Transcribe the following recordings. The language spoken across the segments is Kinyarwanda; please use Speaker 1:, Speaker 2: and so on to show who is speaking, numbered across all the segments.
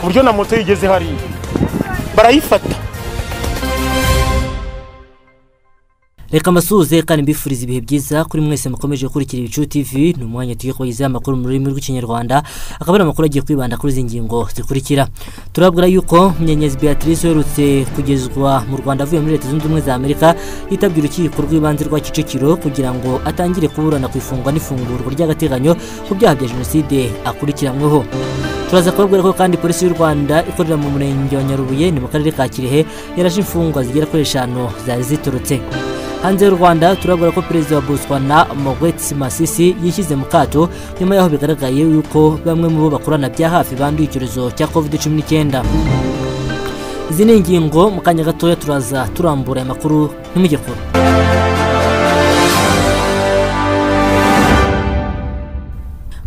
Speaker 1: buryo na moto yigeze hariya barayifata
Speaker 2: reka mbasuhuze kandi mbifuriza ibihe byiza kuri mwese mukomeje gukurikira ibicu tv ni umwanya tugiye kubagezaho amakuru mu rurimi rw'ikinyarwanda akaba ari amakuru agiye kwibanda kuri izi ngingo zikurikira turabwira yuko munyenyezi beatrice uherutse kugezwa mu rwanda avuye muri leta zunze ubumwe za amerika yitabye urukiko rw'ibanze rwa kicukiro kugira ngo atangire kuburana ku ifungwa n'ifungurwa ry'agateganyo ku byaha bya jenoside akurikiranyweho turaza kubabwira ko kandi polisi y'u rwanda ikorera mu murenge wa nyarubuye ni mu karere ka kirehe yaraje imfungwa zigera kuri eshanu zari ziturutse hanze y'u rwanda turabwira ko perezida wa botswana mogweti masisi yishyize mu kato nyuma y'aho bigaragaye yuko bamwe mu bo bakorana bya hafi banduye icyorezo cya covid cumi n'icyenda izi ni ingingo mu kanya gatoya turaza turambura aya makuru ntimujye kure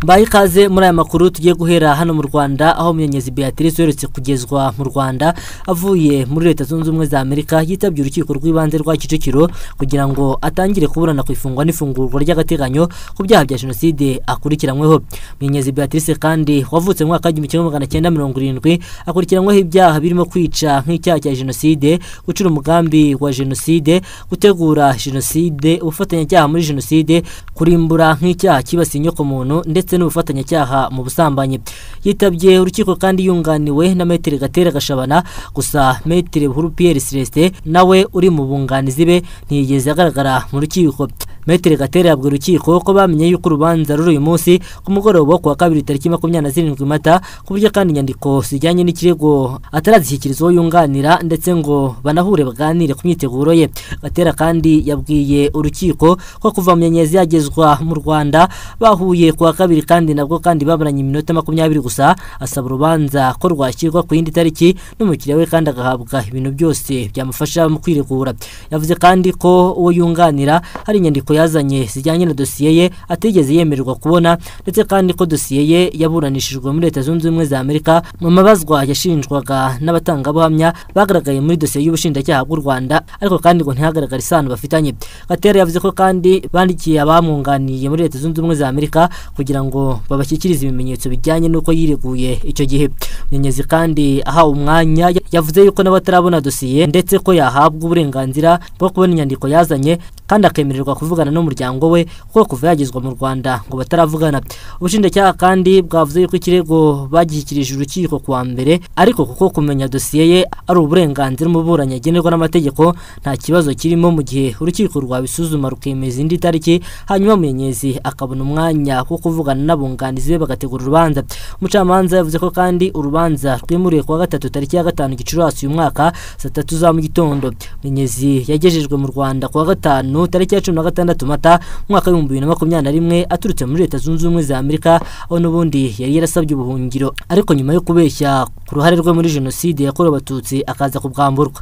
Speaker 2: mbaye ikaze muri aya makuru tugiye guhera hano mu rwanda aho munyenyezi beatrice uherutse kugezwa mu rwanda avuye muri leta zunze ubumwe za amerika yitabye urukiko rw'ibanze rwa kicukiro kugira ngo atangire kuburana ku ifungwa n'ifungurwa ry'agateganyo ku byaha bya jenoside akurikiranyweho munyenyezi beatrice kandi wavutse mu mwaka w'igihumbi kimwe magana cyenda mirongo irindwi akurikiranyweho ibyaha birimo kwica nk'icyaha cya jenoside gucura umugambi wa jenoside gutegura jenoside ubufatanyacyaha muri jenoside kurimbura nk'icyaha cyibasiye inyokomuntu ndetse ndetse n'ubufatanyacyaha mu busambanyi yitabye urukiko kandi yunganiwe na metero gatera gashabana gusa metero buhuru piyeri celestin nawe uri mu bunganizi be ntiyigeze agaragara mu rukiko metero gatera yabwiye urukiko ko bamenye yuko urubanza ruri uyu munsi ku mugoroba wo ku wa kabiri tariki makumyabiri na zirindwi mata ku buryo kandi inyandiko zijyanye n'ikirego atarazishyikiriza uwo yunganira ndetse ngo banahure baganire ku myiteguro ye gatera kandi yabwiye urukiko ko kuva mu nyenyezi yagezwa mu rwanda bahuye ku wa kabiri kandi nabwo kandi baburanye iminota makumyabiri gusa asaba urubanza ko rwashyirwa ku yindi tariki n'umukiriya we kandi agahabwa ibintu byose byamufasha mu kwiregura yavuze kandi ko uwo yunganira hari inyandiko yazanye zijyanye na dosiye ye atigeze yemererwa kubona ndetse kandi ko dosiye ye yaburanishijwe muri leta zunze ubumwe za amerika mu mabazwa yashinjwaga n'abatangabuhamya bagaragaye muri dosiye y'ubushinjacyaha bw'u rwanda ariko kandi ngo ntihagaragare isano bafitanye gatera yavuze ko kandi bandikiye abamwunganiye muri leta zunze ubumwe za amerika kugira ngo ngo babashyikirize ibimenyetso bijyanye n'uko yireguye icyo gihe munyenyezi kandi ahawe umwanya yavuze yuko n'abatarabona dosiye ndetse ko yahabwa uburenganzira bwo kubona inyandiko yazanye kandi akemererwa kuvugana n'umuryango we kuko kuva yagezwa mu rwanda ngo bataravugana ubushinjacyaha kandi bwavuze yuko ikirego bagishyikirije urukiko ku wa mbere ariko kuko kumenya dosiye ye ari uburenganzira umuburanyi agenerwa n'amategeko nta kibazo kirimo mu gihe urukiko rwabisuzuma rukemeza indi tariki hanyuma munyenyezi akabona umwanya wo kuvuga n'abunganizi be bagategura urubanza umucamanza yavuze ko kandi urubanza rwimuriwe kuwa gatatu tariki ya gatanu gicurasi uyu mwaka saa tatu za mu gitondo minyezi yagejejwe mu rwanda kuwa gatanu tariki ya cumi na gatandatu mata umwaka w'ibihumbi bibiri na makumyabiri na rimwe aturutse muri leta zunze ubumwe za amerika aho n'ubundi yari yarasabye ubuhungiro ariko nyuma yo kubeshya ku ruhare rwe muri jenoside yakorewe abatutsi akaza kubwamburwa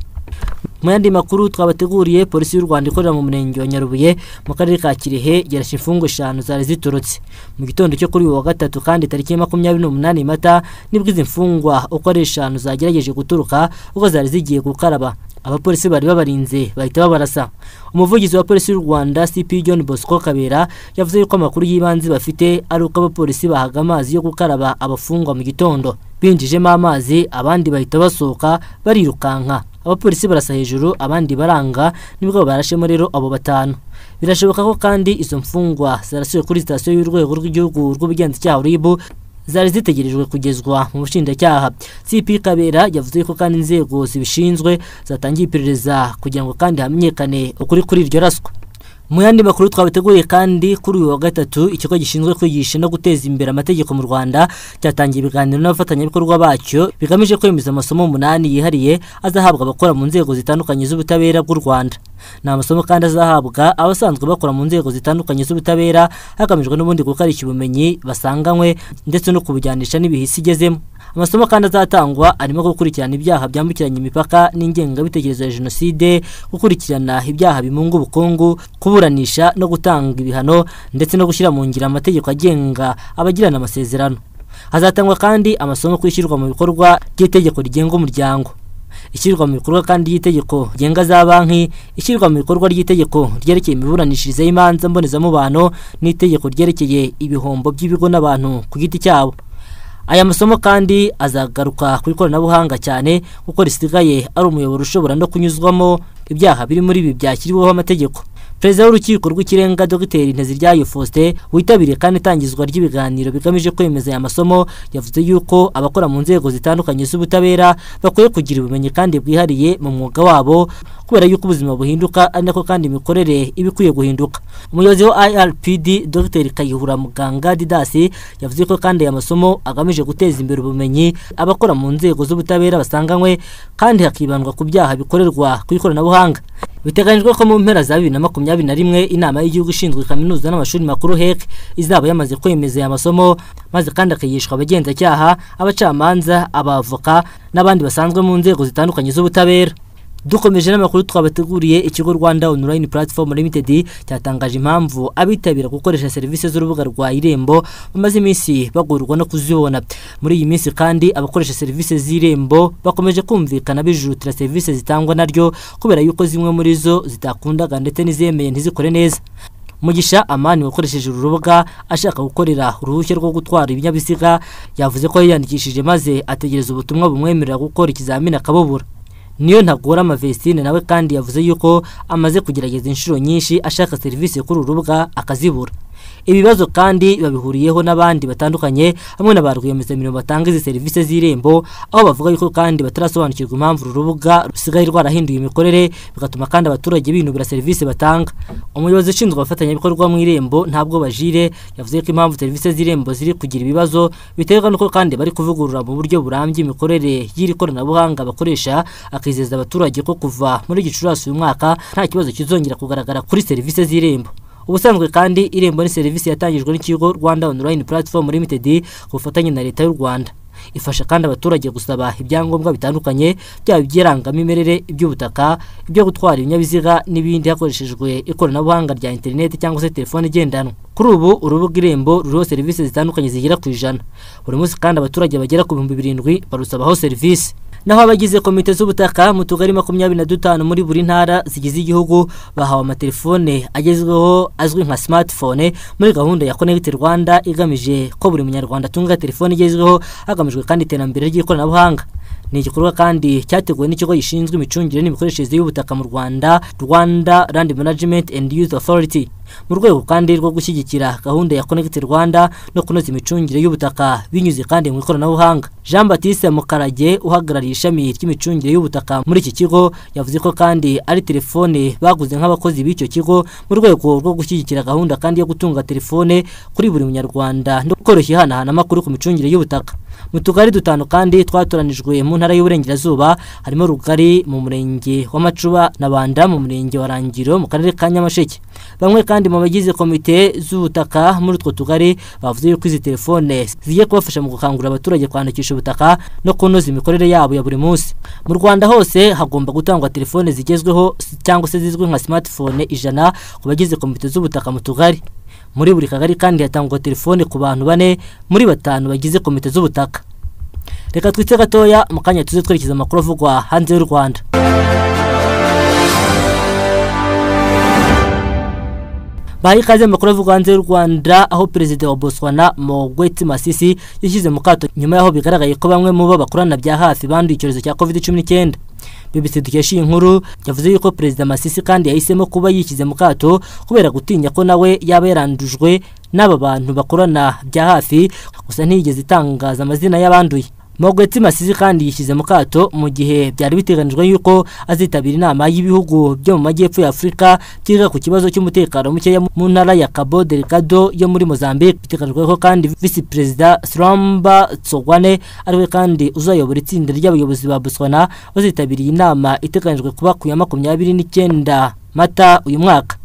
Speaker 2: mu yandi makuru twabateguriye polisi y'u rwanda ikorera mu murenge wa nyarubuye mu karere ka kirehe yarashe imfungwa eshanu zari ziturutse mu gitondo cyo kuri uyu wa gatatu kandi tariki makumyabiri n'umunani mata nibwo izi mfungwa uko ari eshanu zagerageje guturuka uko zari zigiye gukaraba abapolisi bari babarinze bahita babarasa umuvugizi wa polisi y'u rwanda cp john bosco kabera yavuze yuko amakuru y'ibanze bafite ari uko abapolisi bahaga amazi yo gukaraba abafungwa mu gitondo binjijemo amazi abandi bahita basohoka barirukanka abapolisi barasa hejuru abandi baranga nibwo barashemo rero abo batanu birashoboka ko kandi izo mfungwa zarasuye kuri sitasiyo y'urwego rw'igihugu rw'ubugenzacyaha ribu zari zitegerejwe kugezwa mu bushinjacyaha cp kabera yavuze ko kandi inzego zibishinzwe zatangiye iperereza kugira ngo kandi hamenyekane ukuri kuri iryo raswa mu yandi makuru twabateguriye kandi kuri uyu wa gatatu ikigo gishinzwe kwigisha no guteza imbere amategeko mu rwanda cyatangiye ibiganiro n'abafatanyabikorwa bacyo bigamije kwemeza amasomo umunani yihariye azahabwa abakora mu nzego zitandukanye z'ubutabera bw'u rwanda ni amasomo kandi azahabwa abasanzwe bakora mu nzego zitandukanye z'ubutabera hagamijwe n'ubundi gukarishya ubumenyi basanganywe ndetse no kubujyanisha n'ibihisi igezemo amasomo kandi azatangwa arimo gukurikirana ibyaha byambukiranya imipaka n'ingengabitekerezo ya jenoside gukurikirana ibyaha bimunga ubukungu kuburanisha no gutanga ibihano ndetse no gushyira mu ngiro amategeko agenga abagirana amasezerano hazatangwa kandi amasomo ku ishyirwa mu bikorwa ry'itegeko rigenga umuryango ishyirwa mu bikorwa kandi ry'itegeko rigenga za banki ishyirwa mu bikorwa ry'itegeko ryerekeye imiburanishirize y'imanza mbonezamubano n'itegeko ryerekeye ibihombo by'ibigo n'abantu ku giti cyabo aya masomo kandi azagaruka ku ikoranabuhanga cyane kuko risigaye ari umuyoboro ushobora no kunyuzwamo ibyaha biri muri ibi byashyiriweho amategeko perezida w'urukiko rw'ikirenga dr nteziryayo faustin witabiriye kandi itangizwa ry'ibiganiro bigamije kwemeza aya masomo yavuze yuko abakora mu nzego zitandukanye z'ubutabera bakwiye kugira ubumenyi kandi bwihariye mu mwuga wabo kubera yuko ubuzima buhinduka ari nako kandi imikorere iba ikwiye guhinduka umuyobozi wa irpd dr kayihura muganga didasi yavuze ko kandi aya masomo agamije guteza imbere ubumenyi abakora mu nzego z'ubutabera basanganywe kandi hakibandwa ku byaha bikorerwa ku ikoranabuhanga biteganyijwe ko mu mpera za bibiri na makumyabiri na rimwe inama y'igihugu ishinzwe kaminuza n'amashuri makuru hec izaba yamaze kwemeza aya masomo maze kandi akigishwa abagenzacyaha abacamanza abavoka n'abandi basanzwe mu nzego zitandukanye z'ubutabera dukomeje n'amakuru twabateguriye ikigo rwanda online platform limited cyatangaje impamvu abitabira gukoresha serivisi z'urubuga rwa irembo bamaze iminsi bagorwa no kuzibona muri iyi minsi kandi abakoresha serivisi z'irembo bakomeje kumvikana bijutira serivisi zitangwa naryo kubera yuko zimwe muri zo zitakundaga ndetse n'izemeye ntizikore neza mugisha amani wakoresheje uru rubuga ashaka gukorera uruhushya rwo gutwara ibinyabiziga yavuze ko yiyandikishije maze ategereza ubutumwa bumwemerera gukora ikizamini akabubura niyo ntagora amavesitine nawe kandi yavuze yuko amaze kugerageza inshuro nyinshi ashaka serivisi kuri uru rubuga akazibura ibibazo kandi babihuriyeho n'abandi batandukanye hamwe na ba rwiyemezamirimo batanga izi serivisi z'irembo aho bavuga yuko kandi batarasobanukirwa impamvu uru rubuga rusigaye rwarahinduye imikorere bigatuma kandi abaturage binubira serivisi batanga umuyobozi ushinzwe abafatanyabikorwa mu irembo ntabwo bajire yavuze ko impamvu serivisi z'irembo ziri kugira ibibazo biterwa n'uko kandi bari kuvugurura mu buryo burambye imikorere y'iri koranabuhanga bakoresha akizeza abaturage ko kuva muri gicurasi uyu mwaka nta kibazo kizongera kugaragara kuri serivisi z'irembo ubusanzwe kandi irembo ni serivisi yatangijwe n'ikigo rwanda online platform limited ku bufatanye na leta y'u rwanda ifasha kandi abaturage gusaba ibyangombwa bitandukanye byaba iby'irangamimerere iby'ubutaka ibyo gutwara ibinyabiziga n'ibindi hakoreshejwe ikoranabuhanga rya interineti cyangwa se telefone igendanwa kuri ubu urubuga irembo ruriho serivisi zitandukanye zigera ku ijana buri munsi kandi abaturage bagera ku bihumbi birindwi barusabaho serivisi naho abagize komite z'ubutaka mu tugari makumyabiri na dutanu muri buri ntara zigize igihugu bahawe amatelefone agezweho azwi nka smartphone muri gahunda ya connect rwanda igamije ko buri munyarwanda atunga telefone igezweho hagamijwe kandi iterambere ry'ikoranabuhanga ni igikorwa kandi cyateguwe n'ikigo gishinzwe imicungire n'imikoreshereze y'ubutaka mu rwanda rwanda land management and youth authority mu rwego kandi rwo gushyigikira gahunda ya connect rwanda no kunoza imicungire y'ubutaka binyuze kandi mu ikoranabuhanga jean batiste mukarage uhagarariye ishami ry'imicungire y'ubutaka muri iki kigo yavuze ko kandi ari telefone baguze nk'abakozi b'icyo kigo mu rwego rwo gushyigikira gahunda kandi yo gutunga telefone kuri buri munyarwanda no koroshya ihanahana amakuru ku micungire y'ubutaka mu tugari dutanu kandi twatoranijwe mu ntara y'uburengerazuba harimo rugari mu murenge wa macuba na banda mu murenge wa rangiro mu karere ka nyamasheke bamwe kandi mu bagize komite z'ubutaka muri utwo tugari bavuze yuko izi telefone zigiye kubafasha mu gukangurira abaturage kwandikisha ubutaka no kunoza imikorere yabo ya buri munsi mu rwanda hose hagomba gutangwa telefone zigezweho cyangwa se zizwi nka smartphone ijana ku bagize komite z'ubutaka mu tugari muri buri kagari kandi hatangwa telefone ku bantu bane muri batanu bagize komite z'ubutaka reka twitse gatoya mu kanya tuze twerekeza amakuru avugwa hanze y'u rwanda baha ikaze amakuru avugwa hanze y'u rwanda aho perezida wa botswana mogweti masisi yashyize mu kato nyuma y'aho bigaragaye ko bamwe mu bo bakorana bya hafi banduye icyorezo cya covid cumi n'icyenda BBC dukesha iyi nkuru yavuze yuko perezida Masisi kandi yahisemo kuba yishyize mu kato kubera gutinya ko nawe yaba yarandujwe n'aba bantu bakorana bya hafi gusa ntiyigeze itangaza amazina y'abanduye Mogwetsi Masisi kandi yishyize mu kato mu gihe byari biteganijwe yuko azitabira inama y'ibihugu byo mu majyepfo ya Afurika byiga ku kibazo cy'umutekano mukeya mu ntara ya Cabo Delgado yo muri Mozambique biteganijwe ko kandi Visi Perezida Slamba Tsogwane ariwe kandi uzayobora itsinda ry'abayobozi ba Botswana bazitabiriye inama iteganijwe kuba ku ya makumyabiri n'icyenda Mata uyu mwaka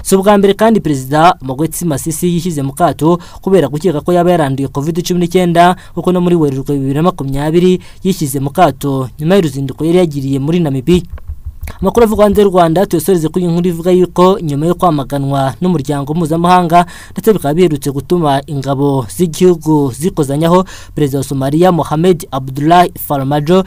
Speaker 2: si ubwa mbere kandi perezida Mogwetsi Masisi yishyize mu kato kubera gukeka ko yaba yaranduye covid cumi n'icyenda kuko no muri werurwe bibiri na makumyabiri yishyize mu kato nyuma y'uruzinduko yari yagiriye muri Namibia amakuru avugwa hanze y'u rwanda tuyasoreze kuri iyi nkuru ivuga yuko nyuma yo kwamaganwa n'umuryango mpuzamahanga ndetse bikaba biherutse gutuma ingabo z'igihugu zikozanyaho perezida wa somaliya mohamed abdullah farmajo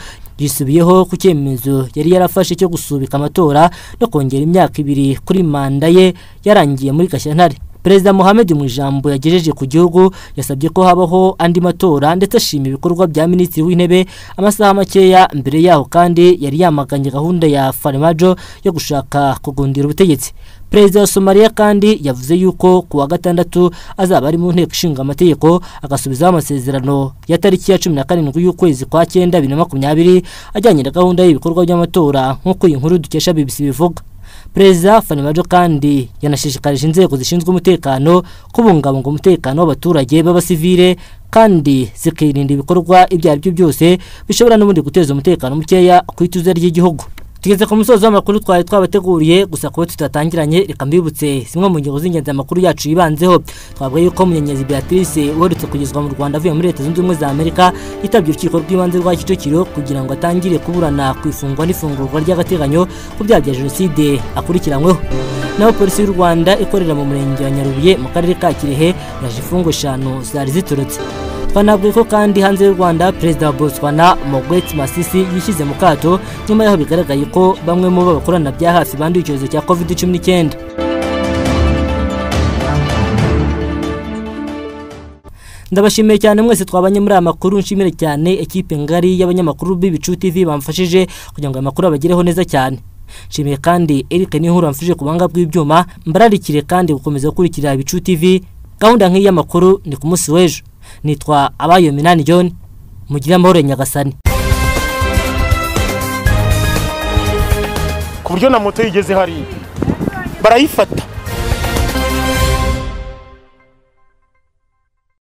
Speaker 2: yisubiyeho ku cyemezo yari yarafashe cyo gusubika amatora no kongera imyaka ibiri kuri manda ye yarangiye muri gashyantare perezida Mohamed mu ijambo yagejeje ku gihugu yasabye ko habaho andi matora ndetse ashima ibikorwa bya minisitiri w'intebe amasaha makeya mbere yaho kandi yari yamaganye gahunda ya Farmajo yo gushaka kugundira ubutegetsi perezida wa somaliya kandi yavuze yuko ku wa gatandatu azaba ari mu nteko ishinga amategeko agasubizaho amasezerano ya tariki ya cumi na karindwi y'ukwezi kwa cyenda bibiri na makumyabiri ajyanye na gahunda y'ibikorwa by'amatora nk'uko iyi nkuru dukesha bbc bivuga perezida fanimajo kandi yanashishikarije inzego zishinzwe umutekano kubungabunga umutekano w'abaturage b'abasivile kandi zikirinda ibikorwa ibyo ari byo byose bishobora n'ubundi guteza umutekano mukeya ku ituze ry'igihugu tugeze ku musozo w'amakuru twari twabateguriye gusa kuba tutatangiranye reka mbibutse zimwe mu ngingo z'ingenzi amakuru yacu yibanzeho twavuga yuko munyenyezi beatrice uherutse kugezwa mu rwanda avuye muri leta zunze ubumwe za amerika yitabye urukiko rw'ibanze rwa kicukiro kugira ngo atangire kuburana ku ifungwa n'ifungurwa ry'agateganyo ku byaha bya jenoside akurikiranyweho naho polisi y'u rwanda ikorera mu murenge wa nyarubuye mu karere ka kirehe yaje imfungo eshanu zari ziturutse twanavuga ko kandi hanze y'u rwanda perezida wa botswana mogwet masisi yishyize mu kato nyuma y'aho bigaragaye ko bamwe mu bo bakorana bya hafi banduye icyorezo cya covid cumi n'icyenda ndabashimiye cyane mwese twabanye muri aya makuru nshimire cyane ekipe ngari y'abanyamakuru b'ibicu tv bamfashije kugira ngo aya makuru abagereho neza cyane nshimiye kandi eric n'inkuru yamfashije ku buhanga bw'ibyuma mbararikire kandi gukomeza gukurikira ibicu tv gahunda nk'iyi y'amakuru ni ku munsi w'ejo nitwa abayo minani john mugire amahoro nyagasani
Speaker 1: ku buryo na moto yigeze hariya barayifata